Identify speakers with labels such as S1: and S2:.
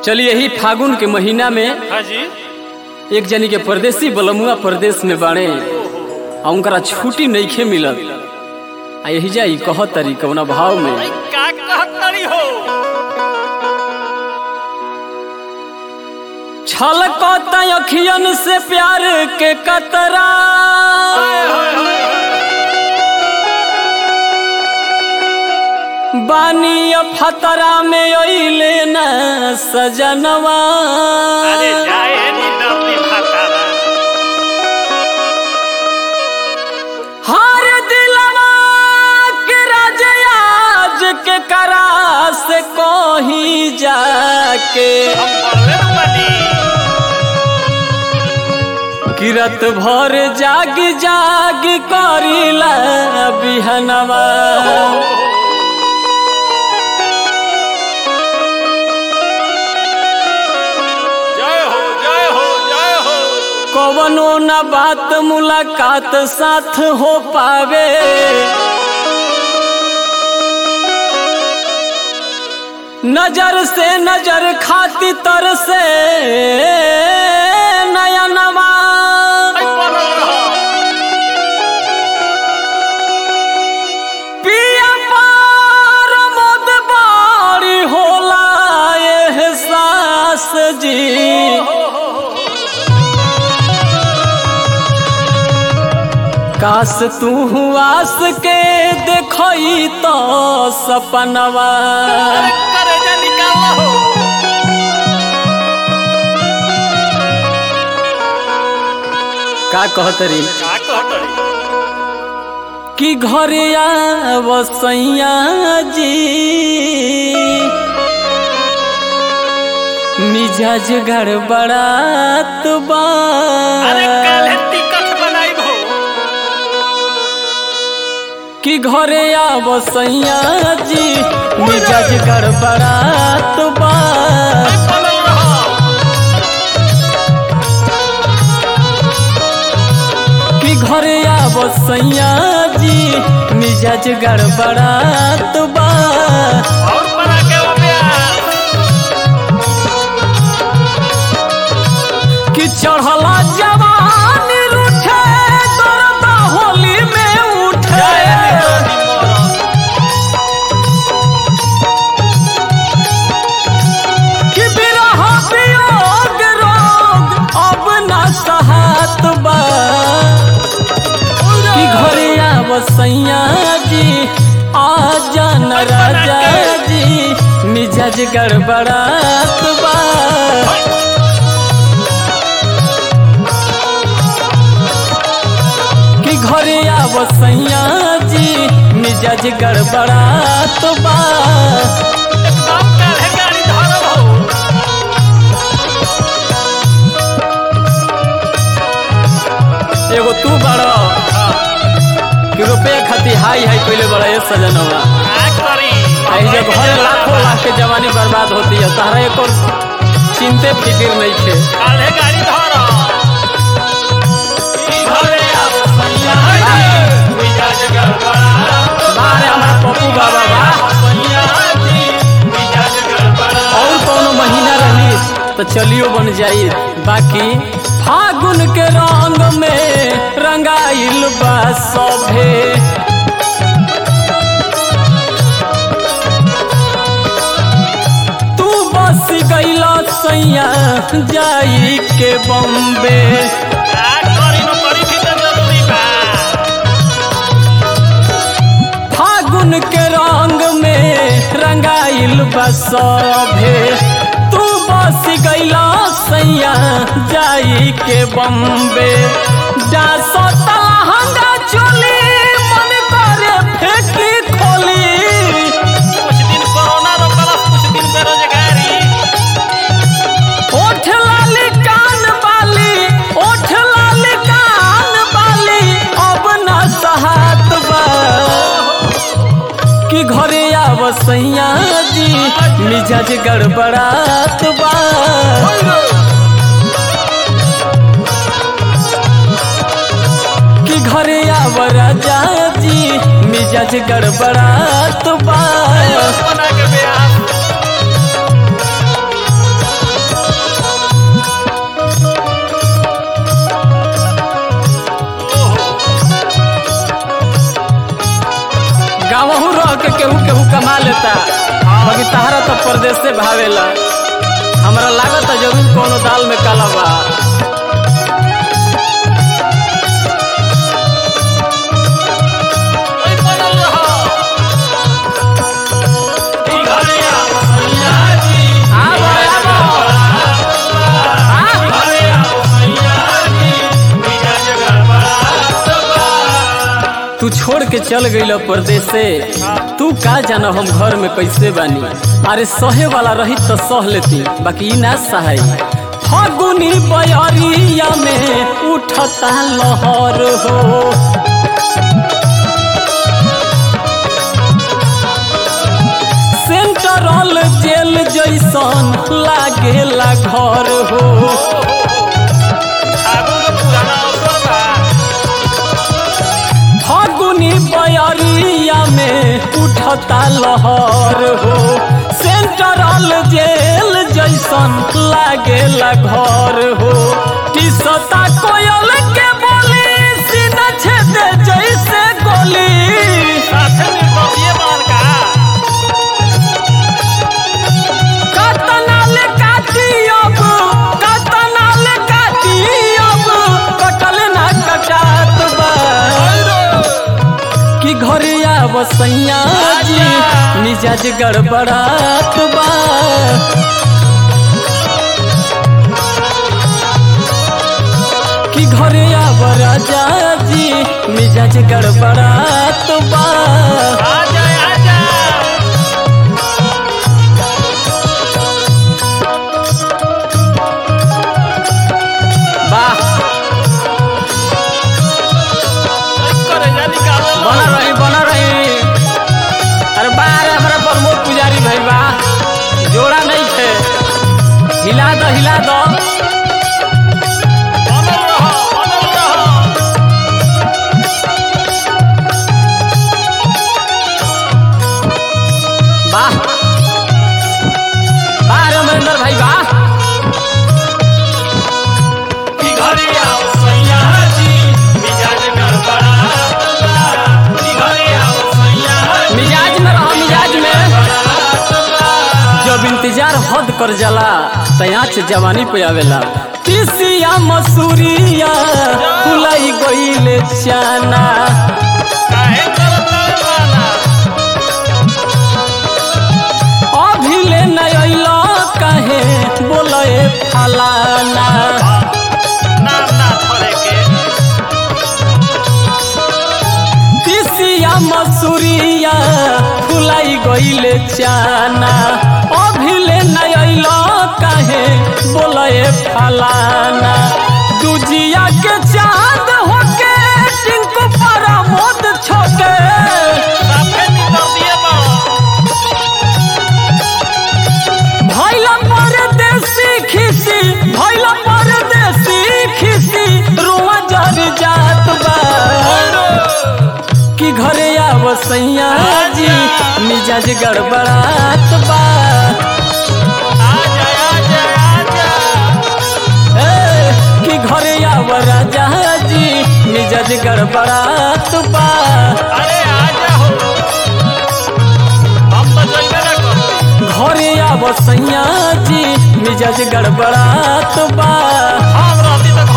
S1: चलिए यही फागुन के महीना में
S2: हाँ जी
S1: एक जनी के परदेसी बलमुआ परदेश में बाड़े आ उनकरा छुट्टी नईखे मिलत आ यही जाई कह तरी कौना भाव में
S2: भाई का कहत तरी हो
S1: छलकत अखियन से प्यार के कतरा बानी फतरा में अइले न सजनवा
S2: अरे जाए नी डरली भातारा
S1: हार दिलवा के राजयाज के करा से कोही जाके
S2: हम बोले न बनी
S1: किरत भर जाग जाग करिला बिहनवा
S2: जय हो जय हो जय हो
S1: कवनो न बात मुलाकात साथ हो पावे नजर से नजर खाती तर से नयनवा
S2: भाई बनल रहो
S1: पिया पार मोद बारी होला एहसास जी काश तू आस के देखई तो सपनवा
S2: अरे करे जा निकाल हो
S1: का कहतरी
S2: का कहत तरी
S1: कि घरे आवसैया जी मिजाज गड़बड़ात बा
S2: अरे काले टिकट बनाई हो
S1: कि घरे आवसैया जी मिजाज गड़बड़ात बा
S2: भाई बनल रहो
S1: कि घरे आवसैया जी मिजाज गड़बड़ात बा
S2: और बना के वो प्यार
S1: कि चढ़ला जवान रूठे दर्द होली में उठे कि बिरह वियोग रोग अब न सहत बा कि घरे आवसैया जी आ जान राजा जी मिजाज गड़बड़ात बा कि घरे आवसैया जी मिजाज गड़बड़ात बा
S2: एकदम काले गाड़ी धरल हो
S1: एगो तू बड़ कि रुपये खातिर हाई हाई पहले बड़ा ये सजनवा
S2: का करी
S1: आई जब घर लाखों लाख के जवानी बर्बाद होती है तारा एक और चिंते फिक्र नहीं थे
S2: काले गाड़ी धरो ई घरे आओ सैया जी मिजाज गड़बड़ा
S1: बारे हमारा पप्पू बाबा बा
S2: सैया जी मिजाज गड़बड़ा
S1: और कोनो महीना रही तो चलियो बन जाई बाकी फागुन के रंग में रंगाइल बा सभे तू बस गईला सैया जाई के बम्बे
S2: का करी न करी भी तो जरूरी बा
S1: फागुन के रंग में रंगाइल बा सभे तू बस गईला सैया जाई के बम्बे डासो तलहंगा चोली मन करे फेंकी खोली
S2: कुछ दिन कोरोना रोकलस कुछ दिन बेरोजगारी
S1: ओठ लाली कान बाली ओठ लाली कान बाली अब न सहात बा कि घरे आवसैया जी मिजाज गड़बड़ात बा कि घरे आव राजा जी मिजाज गड़बड़ात बा
S2: बना के ब्याह
S1: केहू केहू कमा लेता बाकी तहरा तो परदेश से भावेला हमरा लागत है जरूर कोनो दाल में काला बा
S2: ओए बनल रहो ई घरे आओ सैया जी
S1: आबो आबो
S2: घरे आओ सैया जी मिजाज गड़बड़ात बा
S1: तू छोड़ के चल गईल परदेश से तू का जाना हम घर में कैसे बानी अरे सहे वाला रही तो सह लेती बाकी ई ना सहाय फगुनी बयरिया में उठता लहर हो सेंट्रल जेल जैसन लागेला घर हो
S2: आगू के पुराना अवसर बा
S1: फागुनी बयरिया में उठता लहर हो सेंट्रल जेल जैसन लागेला घर हो टिसता कोयल के बोली सीधा छेदे जैसे गोली
S2: साथे में बबिए मार का
S1: कतनाल काटी अब कतनाल काटी अब कटल ना कटात बा कि घरे आव सैया जी मिजाज गड़बड़ात बा कि घरे आव राजा जी मिजाज गड़बड़ात बा
S2: आजा आजा
S1: वाह
S2: करे जा निकाल
S1: बना रही बना रही अरे बार हमारा प्रमोद पुजारी भाई बा जोड़ा नहीं थे हिला दो हिला दो
S2: बनल रहो बनल रहो
S1: वाह वाह रे अमरिंदर भाई वाह
S2: ई घरे आओ सैया जी मिजाज गड़बड़ात बा ई घरे आओ सैया जी
S1: मिजाज में रहो मिजाज में
S2: गड़बड़ात बा
S1: जब इंतजार हद कर जाला तयाच जवानी पे आवेला तीसिया मसूरिया फुलाई गईले चाना
S2: काहे करत बाना
S1: अभिले नयला काहे बोले फलाना
S2: नाम ना धरे के
S1: तीसिया मसूरिया फुलाई गईले चाना अभिले नयला काहे बोले फलाना दुजिया के चांद होके टिंकू परा मोद छोटे
S2: साफे निकल दिए बाबा
S1: भैला परदेसी खिसी भैला परदेसी खिसी रोआ जर जात बा कि घरे आव सैया जी मिजाज गड़बड़ात बा
S2: आजा आजा आजा
S1: ए, कि घरे आव राजा जी मिजाज गड़बड़ात बा
S2: अरे आजा हो हम तो जइबे ना करते
S1: घरे आव सैया जी मिजाज गड़बड़ात बा
S2: हम रहती तो